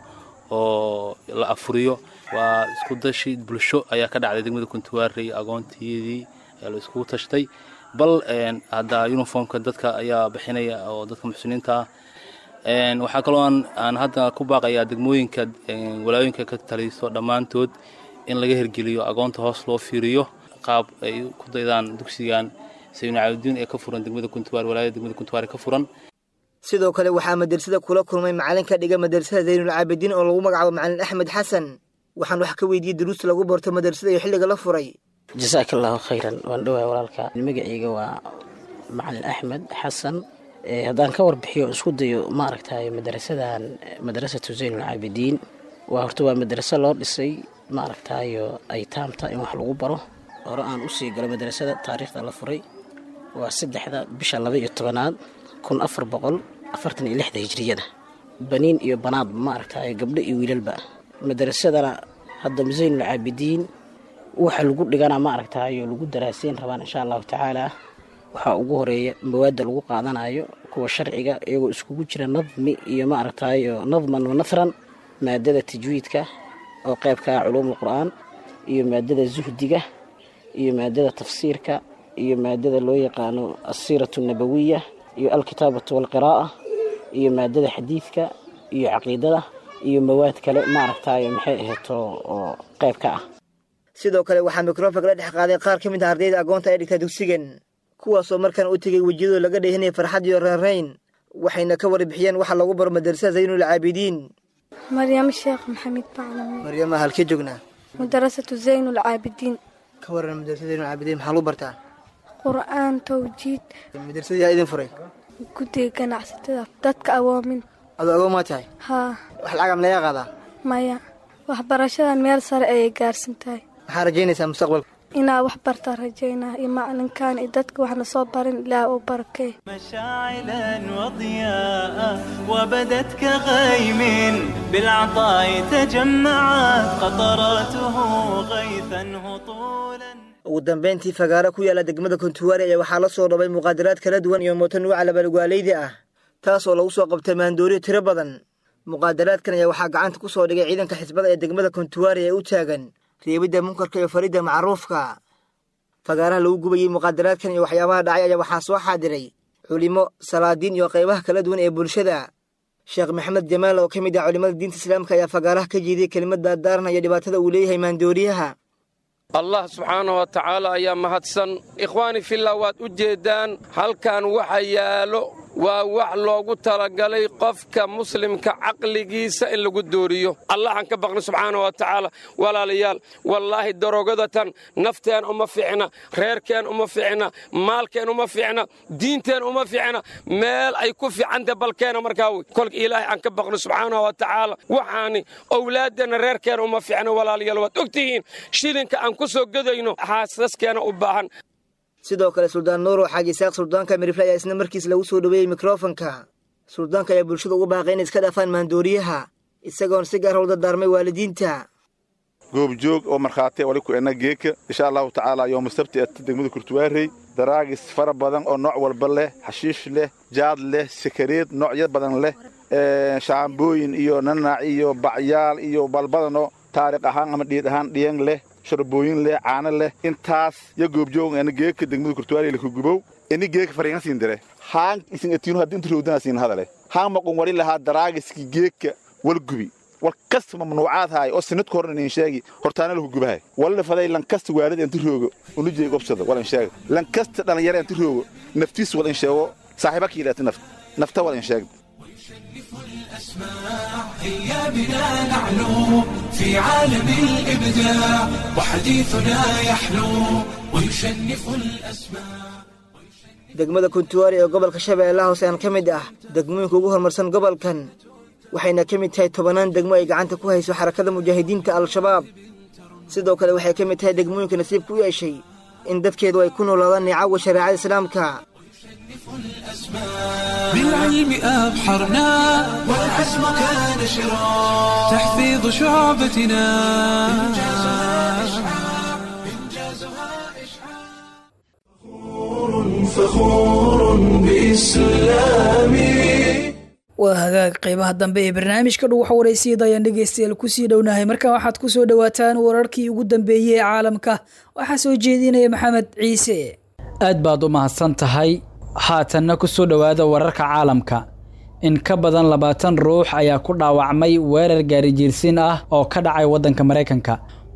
Speaker 19: oo la afuriyo waa isku dashi bulsho ayaa ka dhacday degmada kuntuwaarey agoonteedii ayaa la iskugu tashtay bal hadda uniformka dadka ayaa bixinaya oo dadka muxsiniinta ah waxaa kaloo aan hadda ku baaqayaa degmooyinka walaayooyinka ka taliso dhammaantood in laga hergeliyo agoonta hoos loo fiiriyo qaab ay ku daydaan dugsigan saynu caabudiin ee ka furan degmada kuntuwaar walaayada degmada kuntuwaar ee ka furan
Speaker 11: sidoo kale waxaa madrasada kula kulmay macalin ka dhiga madrasada zaynulcaabidiin oo lagu magacaabo macalin axmed xasan waxaan wax ka weydiiyey duruusta lagu barto madrasada iyo xilliga la furay
Speaker 20: jasaaka allahu khayran waan dhowaa walaalka magacayga waa macalin axmed xasan haddaan ka warbixiyo isku dayo maaragtay madrasadan madrasatu zaynulcaabidiin waa horta waa madraso loo dhisay maaragtayo ay taamta in wax lagu baro hore aan usii galo madrasada taariikhda la furay waa saddexda bisha laba iyo tobanaad kun afar boqol afartan iyo lixda hijriyada baniin iyo banaadba maaragtay gabdho iyo wiilalba madrasadana hadda zaynulcaabidiin waxa lagu dhigana maaragtayo lagu daraaseyn rabaan insha allahu tacaala waxaa ugu horeeya mawaadda lagu qaadanayo kuwa sharciga iyagoo iskugu jira nadmi iyo maaragtayo nadman wa nahran maadada tajwiidka oo qeybka ah culuumul qur'aan iyo maadada zuhdiga iyo maadada tafsiirka iyo maadada loo yaqaano asiiratu nabawiya iyo alkitaabatu walqiraa'a iyo maadada xadiidka iyo caqiidada iyo mawaad kale maaragtayo maxay aheeto oo qeyb ka ah
Speaker 11: sidoo kale waxaa mikrofonka la dhex qaaday qaar ka mid ah ardayda agoonta ay dhigtaa dugsigan kuwaasoo markaan u tegay wejiyadoo laga dheehinaya farxad iyo reerayn waxayna ka warbixiyeen waxa lagu baro madrasada zaynulcaabidiin
Speaker 21: maryamo sheekh maxamed baclame
Speaker 11: maryama halkee joognaa
Speaker 21: madrasatu zaynulcaabidiin
Speaker 11: ka waran madrasada zaynulcaabidiin maxaa lagu bartaa
Speaker 21: qur'aan tawjiid
Speaker 11: madrasada yaa idin furay
Speaker 21: guddiga ganacsatada dadka awoomin
Speaker 11: adoo agoon maa tahay
Speaker 21: haa
Speaker 11: wax lacagam laga qaadaa
Speaker 21: maya waxbarashadan meel sare ayay gaarsan tahay
Speaker 11: maxaa rajaynaysaa mustaqbalka
Speaker 21: inaa wax bartaa rajaynaa iyo macalinkan iyo dadka waxna soo barin ilaah u barakee
Speaker 14: مشاعلا وضياء وبدت كغيم بالعطاء تجمعت قطراته غيثا هطولا
Speaker 11: ugu dambayntii fagaaro ku yaala degmada kontuwaari ayaa waxaa la soo dhabay muqaadaraad kala duwan iyo mooto nuuca labalugaaleyda ah taas oo lagu soo qabtay maandooriyo tiro badan muqaadaraadkan ayaa waxaa gacanta ku soo dhigay ciidanka xisbada ee degmada kontuwaari ee u taagan reebidda munkarka iyo faridda macruufka fagaaraha lagu gubayey muqaadaraadkan iyo waxyaabaha dhacay ayaa waxaa soo xaadiray culimo salaadiin iyo qaybaha kala duwan ee bulshada sheekh maxamed jamaal oo ka mid ah culimmada diinta islaamka ayaa fagaaraha ka jeediyey kelimad daardaaranaya dhibaatada uu leeyahay maandooriyaha
Speaker 22: allah subxaana wa tacaala ayaa mahadsan ikhwaani fillah waad u jeeddaan halkan waxa yaallo waa wax loogu talagalay qofka muslimka caqligiisa in lagu dooriyo allahan ka baqni subxaana wa tacaala walaalayaal wallaahi darogadatan nafteen uma fiicna reerkeen uma fiicna maalkeen uma fiicna diinteen uma fiicna meel ay ku fiicanta balkeena markaa wey kolka ilaahay aan ka baqno subxaana wa tacaala waxaani owlaaddeenna reerkeena uma fiicna walaalayaal waad ogtihiin shilinka aan ku soo gedayno xaasaskeena u baahan
Speaker 11: sidoo kale suldaan nuuro xaaji isaaq suldaanka mirifle ayaa isna markiis lagu soo dhoweeyey mikrofonka suldaanka ayaa bulshada ugu baaqay inay iska dhaafaan maandooriyaha isagoon si gaar howlda daarmay waalidiinta
Speaker 23: goobjoog oo markhaati wali ku ena geeka insha allahu tacaala yooma sabti ata degmada kurtuwaarey daraagis fara badan oo nooc walba leh xashiish leh jaad leh sakareed noocyo badan leh shaambooyin iyo nanaac iyo bacyaal iyo balbadanoo taariikh ahaan ama dhiid ahaan dhiyang leh sharbooyin leh caano leh intaas yo goobjoog ena geeka degmada kurtuwaarey lakugubow ini geeka fariinga siin dire haan isin atiinu haddii inta roodana siin hadale haan maqun wali lahaa daraagiski geeka wal gubi wal kasta mamnuucaad haay oo sinadku horan inin sheegi hortaana laku gubahay walala faday lankasta waalida inta roogo unujey gobsada wal in sheega lankasta dhalinyara inta roogo naftiis wal in sheego saaxiiba ka yidhaati naft nafta wal in sheeg
Speaker 10: هيا بنا نعلو في عالم الإبداع وحديثنا يحلو ويشنف الأسماء
Speaker 11: degmada kuntuwaari ee gobolka shabeellaha hoose aan ka mid ah degmooyinka ugu horumarsan gobolkan waxayna ka mid tahay tobannaan degmo ay gacanta ku hayso xarakada mujaahidiinta al-shabaab sidoo kale waxay ka mid tahay degmooyinka nasiibka u yeeshay in dadkeedu ay ku noolaadaan nicawa shareecada islaamka
Speaker 10: بالعلم أبحرنا والعزم كان شرا تحفيظ شعبتنا فخور بإسلامي
Speaker 2: waa hagaag qeybaha dambe ee barnaamijka dhow waxa waraysiida ayaan dhegeystayaal kusii dhownahay markan waxaad ku soo dhowaataan wararkii ugu dambeeyey ee caalamka waxaa soo jeedinaya maxamed ciise
Speaker 24: aad baad u mahadsan tahay haatanna ku soo dhowaada wararka caalamka in ka badan labaatan ruux ayaa ku dhaawacmay weerar gaarijiirsiin ah oo ka dhacay waddanka maraykanka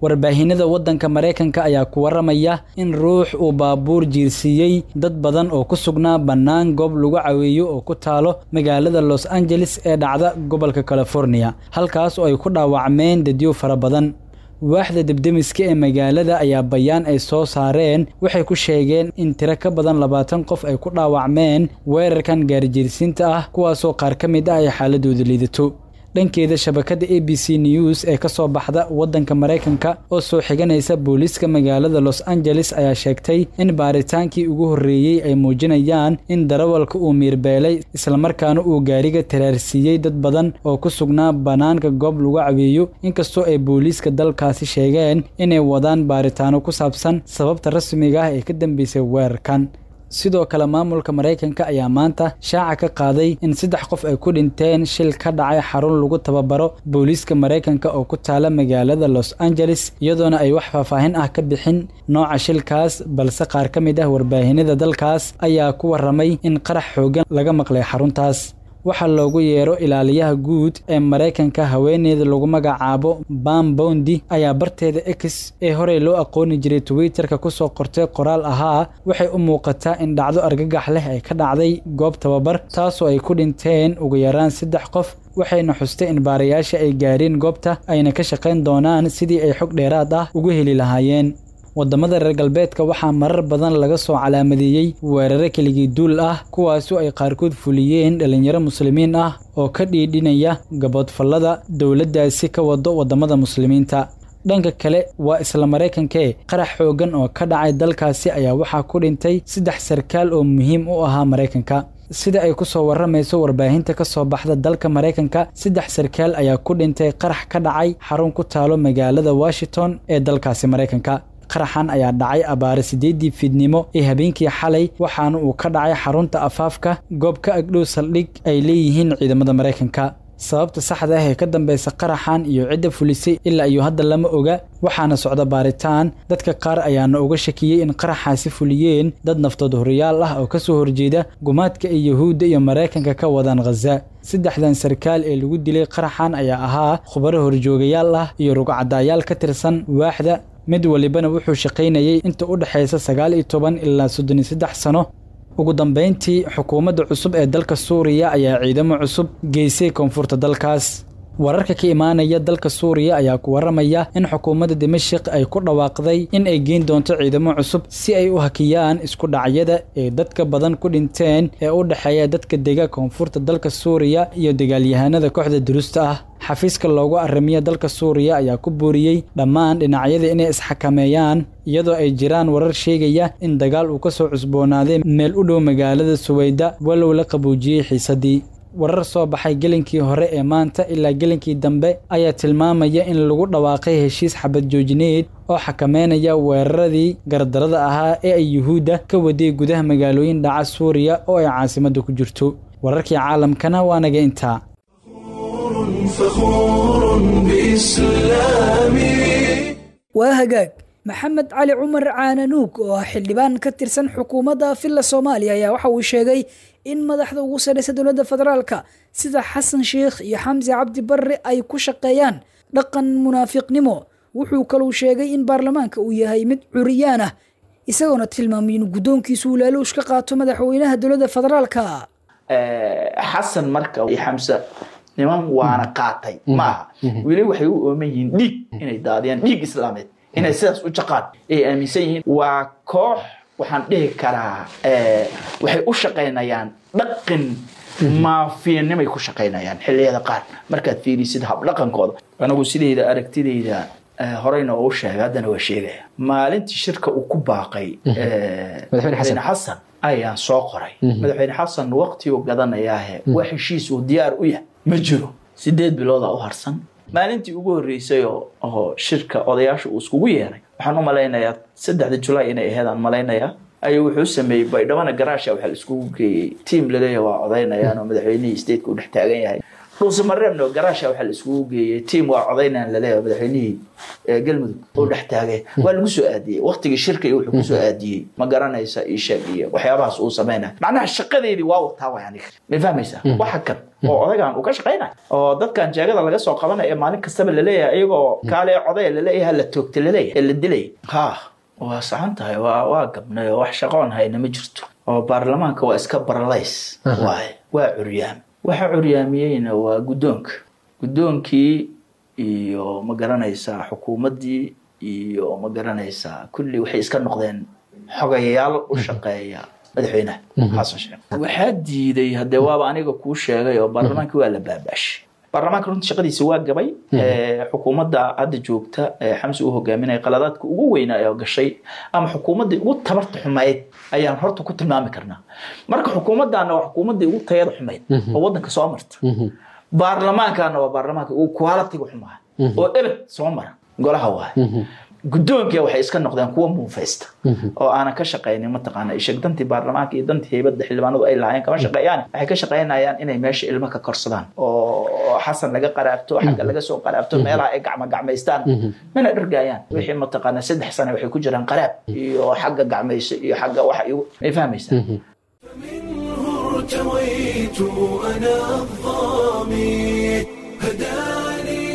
Speaker 24: warbaahinada waddanka maraykanka ayaa ku waramaya in ruux uu baabuur jiirsiiyey dad badan oo ku sugnaa bannaan goob lagu caweeyo oo ku taalo magaalada los angeles ee dhacda gobolka california halkaas oo ay ku dhaawacmeen dadyo fara badan waaxda debdemiska ee magaalada ayaa bayaan ay soo saareen waxay ku sheegeen in tiro ka badan labaatan qof ay ku dhaawacmeen weerarkan gaarijiirsiinta ah kuwaasoo qaar ka mid ah ay xaaladooda liidato dhankeeda shabakada a b c news ee ka soo baxda waddanka maraykanka oo soo xiganaysa booliiska magaalada los angeles ayaa sheegtay in baaritaankii ugu horreeyey ay muujinayaan in darawalka uu miirbeelay islamarkaana uu gaariga taraarsiiyey dad badan oo ku sugnaa bannaanka goob lagu caweeyo inkastoo ay booliiska dalkaasi sheegeen inay wadaan baaritaano ku saabsan sababta rasmiga ah ee ka dambeysay weerarkan sidoo kale maamulka maraykanka ayaa maanta shaaca ka qaaday in saddex qof ay ku dhinteen shil ka dhacay xarun lagu tababaro booliiska maraykanka oo ku taala magaalada los angeles iyadoona ay wax faahfaahin ah ka bixin nooca shilkaas balse qaar ka mid ah warbaahinada dalkaas ayaa ku waramay in qarax xoogan laga maqlay xaruntaas waxaa loogu yeero ilaaliyaha guud ee maraykanka haweeneyda lagu magacaabo bam bondi ayaa barteeda x ee horey loo aqooni jiray twitterka kusoo qortay qoraal ahaa waxay u muuqataa in dhacdo argagax leh ay ka dhacday goob tababar taasoo ay ku dhinteen ugu yaraan saddex qof waxayna xustay in baarayaasha ay gaareen goobta ayna ka shaqayn doonaan sidii ay xog dheeraad ah ugu heli lahaayeen waddamada reer galbeedka waxaa marar badan laga soo calaamadeeyey weerare keligii duul ah kuwaasoo ay qaarkood fuliyeen dhallinyaro muslimiin ah oo ka dhiidhinaya gaboodfallada dowladdaasi ka wado waddamada muslimiinta dhanka kale waa isla maraykankee qarax xooggan oo ka dhacay dalkaasi ayaa waxaa ku dhintay saddex sarkaal oo muhiim u ahaa maraykanka sida ay ku soo warramayso warbaahinta ka soo baxda dalka maraykanka saddex sarkaal ayaa ku dhintay qarax ka dhacay xarun ku taalo magaalada washington ee dalkaasi maraykanka qaraxan ayaa dhacay abaare siddeeddii fiidnimo ee habeenkii xalay waxaana uu ka dhacay xarunta afaafka goob ka agdhow saldhig ay leeyihiin ciidamada maraykanka sababta saxda ah ee ka dambeysa qaraxan iyo cidda fulisay ilaa iyo hadda lama oga waxaana socda baaritaan dadka qaar ayaana uga shakiyey in qaraxaasi fuliyeen dad naftood horiyaal ah oo kasoo horjeeda gumaadka ay yuhuudda iyo maraykanka ka wadaan khaza saddexdan sarkaal ee lagu dilay qaraxan ayaa ahaa khubaro horjoogayaal ah iyo rugcadaayaal ka tirsan waaxda mid walibana wuxuu shaqaynayay inta u dhexaysa sagaal iyo toban ilaa soddon iyo saddex sano ugu dambayntii xukuumadda cusub ee dalka suuriya ayaa ciidamo cusub geysay koonfurta dalkaas wararka ka imaanaya dalka suuriya ayaa ku waramaya in xukuumadda dimashik ay ku dhawaaqday in ay geyn doonto ciidamo cusub si ay u hakiyaan isku dhacyada ee dadka badan ku dhinteen ee u dhexeeya dadka dega koonfurta dalka suuriya iyo dagaalyahanada kooxda durusta ah xafiiska loogu arrimiya dalka suuriya ayaa ku booriyey dhammaan dhinacyada inay isxakameeyaan iyadoo ay jiraan warar sheegaya in dagaal uu ka soo cusboonaaday meel u dhow magaalada suweyda walow la qaboojiyey xiisadii warar soo baxay gelinkii hore ee maanta ilaa gelinkii dambe ayaa tilmaamaya in lagu dhawaaqay heshiis xabad joojineed oo xakameynaya weeraradii gardarada ahaa ee ay yuhuudda ka waday gudaha magaalooyin dhaca suuriya oo ay caasimadda ku jirto wararkii caalamkana waa naga intaa
Speaker 10: فخور بإسلامي
Speaker 2: waa hagaag maxamed cali cumar caananuug oo ah xildhibaan ka tirsan xukuumadda villa soomaaliya ayaa waxa uu sheegay in madaxda ugu sarreysa dowladda federaalka sida xasan sheikh iyo xamse cabdi barre ay ku shaqeeyaan dhaqan munaafiqnimo wuxuu kaluu sheegay in baarlamaanka uu yahay mid curiyaan ah isagoona tilmaamay in guddoonkiisu uu laaluush ka qaato madaxweynaha dowladda federaalka
Speaker 3: xasan marka iyo xamse niman waana qaatay maaha weli waxay u ooman yihiin dhiig inay daadiyaan dhiig islaameed inay sidaas u jaqaan ay aaminsan yihiin waa koox waxaan dhihi karaa waxay u shaqaynayaan dhaqan maafiyanimay ku shaqaynayaan xilliyada qaar markaad fiirisid habdhaqankooda anigu sidayda aragtidayda horeyna oo sheegay haddana waa sheegaya maalintii shirka uu ku baaqay madaxweyne xasan ayaan soo qoray madaxweyne xasan waqtiguu gadanayaahe wax heshiis uu diyaar u yahay ma jiro sideed bilooda u harsan maalintii ugu horreysay oo shirka odayaasha uu iskugu yeeray waxaan u malaynayaa saddexda julaay inay aheedaan malaynayaa ayuu wuxuu sameeyey baydhabana garaasha waxaa la iskugu geeyey tiam laleeyahay waa odaynayaan oo madaxweynihii stateka u dhex taagan yahay dhuusamareebna garaasha waxaa la iskugu geeyey tiim waa codaynaan laleeyahay madaxweynihii ee galmudug oo dhex taagay waa lagu soo aadiyey waqtigii shirka iyo wuxuu kusoo aadiyey ma garanaysa ii sheeg iyo waxyaabahaas uu samaynayo macnaha shaqadeedii waa wataa way aniga ma fahmaysaa waxa kan oo odagaan uu ka shaqaynayo oo dadkan jeegada laga soo qabanayo ee maalin kastaba laleeyahay iyagoo kaale codaya laleeyahay la toogta laleeyahay ee la dilay ha waa saxan tahay waa waa gabnay oo wax shaqoon hayna ma jirto oo baarlamaanka waa iska baralays waaye waa curyaam waxa curyaamiyeyna waa guddoonka guddoonkii iyo ma garanaysaa xukuumaddii iyo ma garanaysaa kulli waxay iska noqdeen xogayaal u shaqeeya madaxweynaha xasan sheekh waxaa diiday haddee waaba aniga kuu sheegay oo baarlamaankii waa la baabaashay baarlamaanka runta shaqadiisa waa gabay xukuumadda hadda joogta ee xamsi uu hogaaminaya qaladaadka ugu weynaa ee gashay ama xukuumaddii ugu tabarta xumayd ayaan horta ku tilmaami karnaa marka xukuumaddaana waa xukuumaddii ugu tayada xumayd oo waddanka soo marta baarlamaankaana waa baarlamaanka ugu qualitiga xumaa oo ebed soo mara golaha waay guddoonkia waxay iska noqdeen kuwa muufaysta oo aanan ka shaqaynin mataqaana isheg dantii baarlamaanka iyo dantii heybadda xildhibaanadu ay lahaayeen kama shaqeeyaan waxay ka shaqaynayaan inay meesha ilmo ka korsadaan oo xasan laga qaraabto xagga laga soo qaraabto meelaha ay gacma gacmaystaan mana dhargaayaan wixii mataqaana saddex sane waxay ku jiraan qaraab iyo xagga gacmayso iyo xagga waxa igu may fahmaysaa
Speaker 10: ارتويت أنا الظامي هداني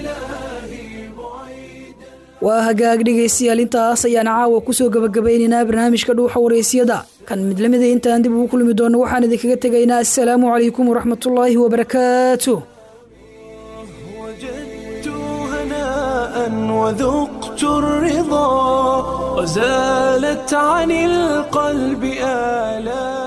Speaker 2: waa hagaag dhegaystayaal intaas ayaan caawa kusoo gabagabaynaynaa barnaamijka dhuuxa waraysyada kan mid lamida intaan dib ugu kulmi doono waxaan idinkaga tegaynaa assalaamu calaykum waraxmatullaahi wabarakaatu
Speaker 10: هناء وذقت الرضا وزالت عن القلب آلام